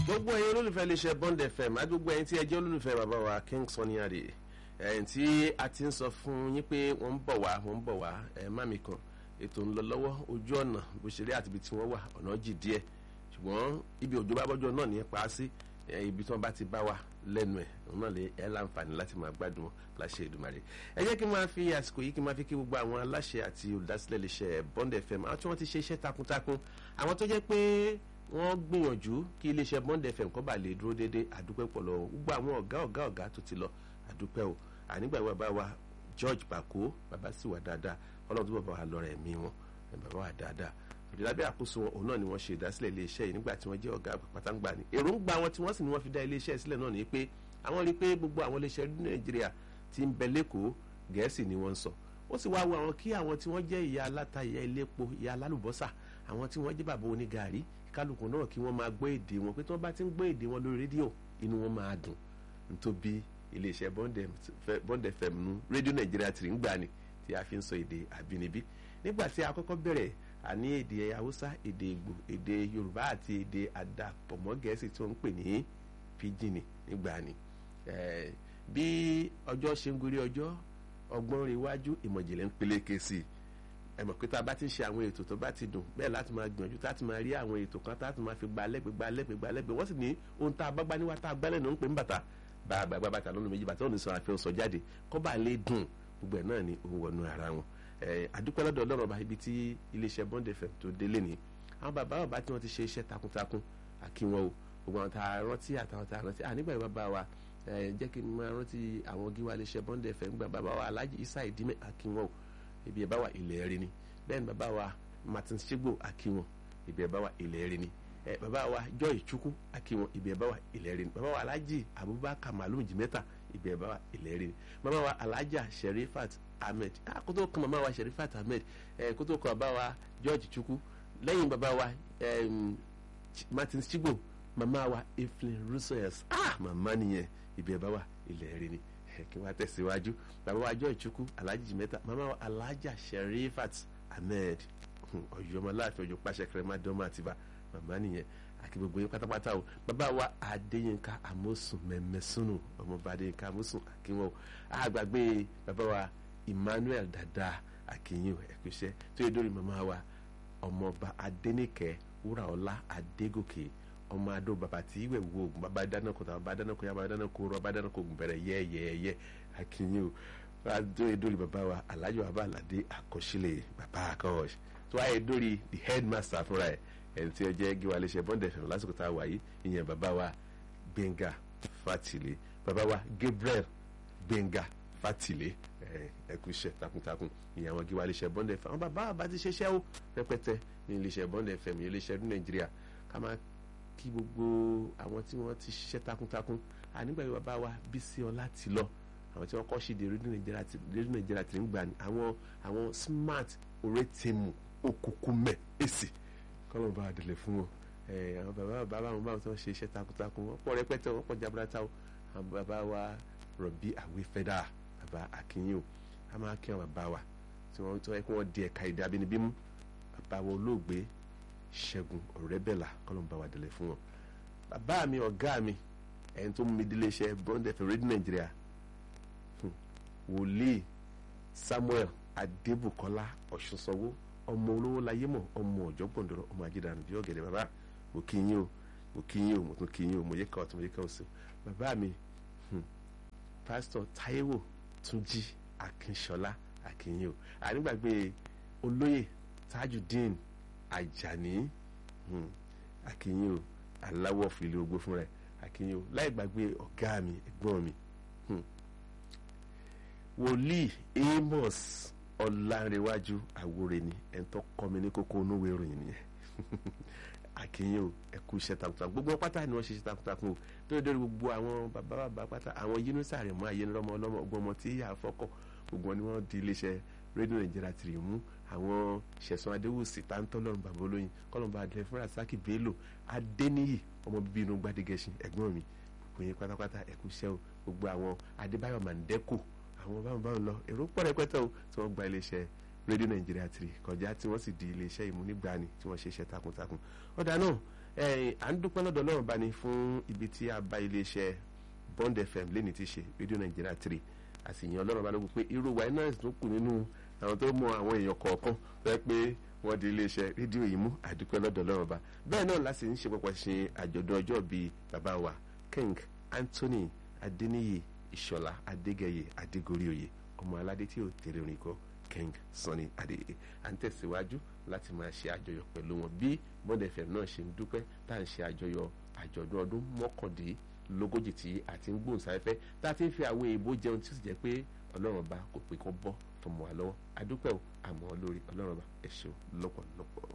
gbogbo ẹ̀yin olólùfẹ́ iléeṣẹ́ Bond FM àdúgbò ẹ̀yin tí ẹ jẹ́ olólùfẹ́ bàbá wa King Sunny Adé ẹ̀yin tí a ti ń sọ fún yín pé wọ́n ń bọ̀ wá wọ́n ń bọ̀ wá ẹ̀ má mi kàn ètò ń lọ lọ́wọ́ ojú ọ̀nà bó ṣe rí àti ibi tí wọ́n wà ọ̀nà jì díẹ̀ ṣùgbọ́n ibi òjò bá bọ́jọ́ náà ní ẹ pa á sí ibi tí wọ́n bá ti bá wa lẹ́nu ẹ̀ òun náà lè ẹ́ láǹfààní láti máa gbádùn wọn láṣẹ Èdùmàrè ẹ jẹ́ kí n máa fi àsìkò yìí kí n máa fi kí gbogbo àwọn aláṣẹ àti olùdásílẹ̀ iléeṣẹ́ Bond FM àwọn tí wọ́n ti ṣe iṣẹ́ takuntakun àwọn tó jẹ́ pé wọ́n gbìyànjú kí iléeṣẹ́ Bond FM kó bá lè dúró déédéé àdúpẹ́ pọ̀ lọ́wọ́ gbogbo àwọn ọ̀gá ọ̀gá ọ̀gá tó ti lọ àdúpẹ́ o ànígbà bàbá wa George Bako bàbá sì wà dáadáa ọlọ́run tó bàbá wa lọ́rọ̀ ẹ̀mí wọn bàbá wa dáadáa òdì lábẹ́ àkóso wọn òun náà ni wọ́n ṣe ìdásílẹ̀ iléeṣẹ́ yìí nígbà tí wọ́n jẹ́ ọ̀gá pátáǹgbà ni èròǹgbà wọn tí wọ́n sì ní wọ́n fi dá iléeṣẹ́ sílẹ̀ náà ni pé àwọn rí i pé gbogbo àwọn iléeṣẹ́ ní Nàìjíríà ti ń bẹ lẹ́kọ̀ọ́ Gẹ̀ẹ́sì ni wọ́n ń sọ ó sì wá wo àwọn kí àwọn tí wọ́n jẹ́ ìyá aláta ìyá elépo ìyá alálùbọ́sà àwọn tí wọ́n jẹ́ bàbá onígàárí kálukú náà kí wọ́n máa gbọ́ èdè wọn pé tí wọ́n bá ti ń gbọ́ èdè wọn lórí rédíò inú wọn máa dùn nítorí iléeṣẹ́ Bond FM nu rédíò Nàìjíríà tìrì ń gbà ni tí a fi ń sọ èdè àbínibí nígbà tí a kọ́kọ́ bẹ̀rẹ̀ àní èdè Haúsá èdè Ìgbò èdè Yorùbá àti èdè àdàpọ̀mọ́ Gẹ̀ẹ́sì tí wọ́n ń pè ní pidgin nígbà ni bí ọjọ́ ṣe ń gorí ọjọ́ ọgbọ́n rí iwájú ìmọ̀jìnlẹ̀ ń peléke sí i ẹ mọ̀ pé tá a bá ti ń ṣe àwọn ètò tó bá ti dùn bẹ́ẹ̀ láti máa gbìyànjú tá a ti máa rí àwọn ètò kan tá a ti máa fi gba lẹ́gbẹ̀ẹ́ gba lẹ́gbẹ̀ẹ́ gba lẹ́gbẹ̀ẹ́ wọ́n sì ní ohun tá a bá gbá níwá tá a gbálẹ̀ náà ń pè ń bàtà bàbá gbá bàtà lọ́nà méjì bàtà òní sọ àfihàn sọ jáde kọ́ bá lè dùn gbogbo ẹ̀ náà ni òun wọnú ara wọn àdúpẹ́ lọ́dọ̀ ọlọ́run ọba ibi tí iléeṣẹ́ Bond FM tó délé ni àwọn bàbá bàbá tí wọ́n ti ṣe iṣẹ́ takuntakun àkí wọn o gbogbo àwọn tá a rántí àtàwọn tá a rántí ànígbà yìí bàbá wa jẹ́ kí n máa rántí àwọn gíwá iléeṣẹ́ Bond FM gba bàbá wa Alhaji Isa Idime àkí wọn o ibi ẹ̀ bá wà ilẹ̀ rí ni bẹ́ẹ̀ ni bàbá wa Martin Shigbo àkí wọn ibi ẹ̀ bá wà ilẹ̀ rí ni ẹ bàbá wa Joy Chukwu àkí wọn ibi ẹ̀ bá wà ilẹ̀ rí ni bàbá wa Alhaji Abubakar Malum Jimeta ibi ẹ̀ bá wà ilẹ̀ rí ni bàbá wa Alhaja Sherifat Ahmed kótó kan màmá wa Sherifat Ahmed kótó kan bàbá wa George Chukwu lẹ́yìn bàbá wa Martin Shigbo màmá wa Evelyn Russell ah màmá nìyẹn ibi ẹ̀ bá wà ilẹ̀ rí ni kí wọ́n tẹ̀síwájú bàbá wa Joy Chukwu Alhaji Jimeta màmá wa Alhaja Sherifat Ahmed ọ̀yọ́mọláàfin ọjọ́ pàṣẹ kẹrẹmàdọ́mọ àtibá màmá nìyẹn àti gbogbo yín pátápátá o bàbá wa Adéyínká Amósùn mẹ́mẹ́sùnù ọmọọba Adéyínká Amósùn àkínwó àgbàgbé bàbá wa Emmanuel Dada àkínyìn ẹ̀kúṣẹ́ tó yẹ dórí màmá wa ọmọọba Adéníkẹ́ Wúràọlá Adégòkè ọmọ adó bàbá tí ìwẹ̀ wo oògùn bàbá dáná kó bàbá dáná kó yá bàbá dáná kó rọ bàbá dáná kó oògùn bẹ̀rẹ̀ yẹ́ẹ̀yẹ́ẹ̀yẹ́ àkínyìn o tó yẹ dórí bàbá wa Alhaji Bàbá Aládé àkọsílẹ̀ bàbá àkọ́ọ̀ṣ tó wáyé dórí the headmaster fúnra ẹ̀ ẹni tí ó jẹ́ gíwá iléeṣẹ́ Bond FM lásìkò tá a wà yìí ìyẹn bàbá wa Gbénga Fátìlé bàbá wa Gabriel Gbénga Fátìlé ẹkúṣẹ́ takuntakun ìyẹn àwọn gíwá iléeṣẹ́ Bond FM àwọn bàbá àbá ti ṣiṣẹ́ ó rẹpẹtẹ ní iléeṣẹ́ Bond FM ìyẹn iléeṣẹ́ ní Nàìjíríà ká máa kí gbogbo àwọn tí wọ́n ti ṣiṣẹ́ takuntakun ànígbà yìí bàbá wa Bísí Ọlá ti lọ àwọn tí wọ́n kọ́ ṣe de rédíò Nàìjíríà ti ń gbà ní àwọn àwọn smart orétèmù òkùnkùn mẹ́ èsì kọ́lọ́n bá délé fún wọn àwọn bàbá bàbá àwọn báwọn tí wọ́n ṣe iṣẹ́ takuntakun wọ́n pọ̀ rẹpẹtẹ wọ́n pọ̀ jaburata o àwọn bàbá wa rọ̀bí àwífẹ́dà bàbá akínyìn o a máa kí àwọn bàbá wa tí wọ́n tọ́ ẹ kí wọ́n di ẹ̀ka èdè abínibí mú bàbá wa olóògbé ṣẹ́gun ọ̀rẹ́bẹ̀là kọ́lọ́n bá wa délé fún wọn. bàbá mi ọ̀gá mi ẹni tó mú mi délé iṣẹ́ Bond FM rédíò Nàìjíríà wòlíì Samuel Adébùkọ́lá Ọ̀ṣunsanwó ọmọ olówó láyé mọ ọmọ ọjọ gbọndọrọ ọmọ ajídàánù bí ọ̀gẹ̀dẹ̀ bàbá mo kí yín o mo kí yín o mo tún kí yín o mo yẹ ká ọtún mo yẹ ká ọsùn bàbá mi pásítọ̀ Táíwò Túnjí Akínṣọlá akínyìn o ànígbàgbé olóyè Tajudeen Àjàní akínyìn o aláwọ̀ fìlẹ̀ ogbó fún rẹ̀ akínyìn o láì gbàgbé ọ̀gá mi ẹ̀gbọ́n mi wòlíì Amos ọlárẹwájú àwòrè ni ẹni tó kọ́ mi ní kókó onúwé ìròyìn nìyẹn àkínyìn o ẹkú iṣẹ́ takuntakun gbogbo pátá ni wọ́n ṣe iṣẹ́ takuntakun o tó lè dórí gbogbo àwọn bàbá bàbá pátá àwọn yínúsà rẹ̀ mọ́ ayélujára ọlọ́mọ ọgbọ́n ọmọ tí yà á fọ́kọ̀ gbogbo wọn ni wọ́n di iléeṣẹ́ rédíò nàìjíríà tìrì mú àwọn ṣẹ̀sán adéwòsì táńtọ́ lọ́rùn bàbá olóyin kọ́lọ́mbà adìrẹ fúnra sákì bello adéníyì ọmọ bíbí inú gbadegẹṣin ẹ̀gbọ́n mi gbogbo yẹn pátápátá ẹkú iṣẹ́ o gbogbo àwọn adébáyọ̀ mandeko àwọn báwọn báwọn lọ èrò pọ̀ rẹpẹtẹ o tí wọ́n gba iléeṣẹ́ rédíò nàìjíríà tìrì kọjá tí wọ́n sì di iléeṣẹ́ ìmúnigbani tí wọ́n ṣe iṣẹ́ takuntakun ọ̀dà náà à ń dúpẹ́ lọ́dọ̀ ọlọ́run bá ní fún ibi tí a bá iléeṣẹ́ Bond FM lẹ́ni ti ṣe rédíò Nàìjíríà three àsìyàn ọlọ́run bá ní pé irú wa iná tó kù nínú àwọn tó mọ àwọn èèyàn kọ̀ọ̀kan fẹ́ pé wọ́n di iléeṣẹ́ rédíò yìí mú àdúpẹ́ lọ́dọ̀ ọlọ́run bá bẹ́ẹ̀ náà láti ń ṣe pọ̀pọ̀ ṣe àjọ̀dún ọjọ́ bíi bàbá wa King Anthony Adeniyi Ìṣọ̀lá Adégẹyè Adégoríoyè ọmọ aládé tí ò tèrè orin kọ King Sunny Adé à ń tẹ̀síwájú láti máa ṣe àjọyọ̀ pẹ̀lú wọn bí Bond FM náà ṣe ń dúpẹ́ tá à ń ṣe àjọyọ̀ àjọ̀dún ọdún mọ́kàndínlógójì tí a ti ń gbóhùnsáfẹ́fẹ́ tá a ti ń fi àwọn èèbó jẹun tí ó sì jẹ́ pé ọlọ́run bá kò pé kó bọ́ tọmọ wa lọ́wọ́ adúpẹ́ o àmọ́ lórí ọlọ́run bá ẹ ṣeun lọ́pọ̀lọpọ̀.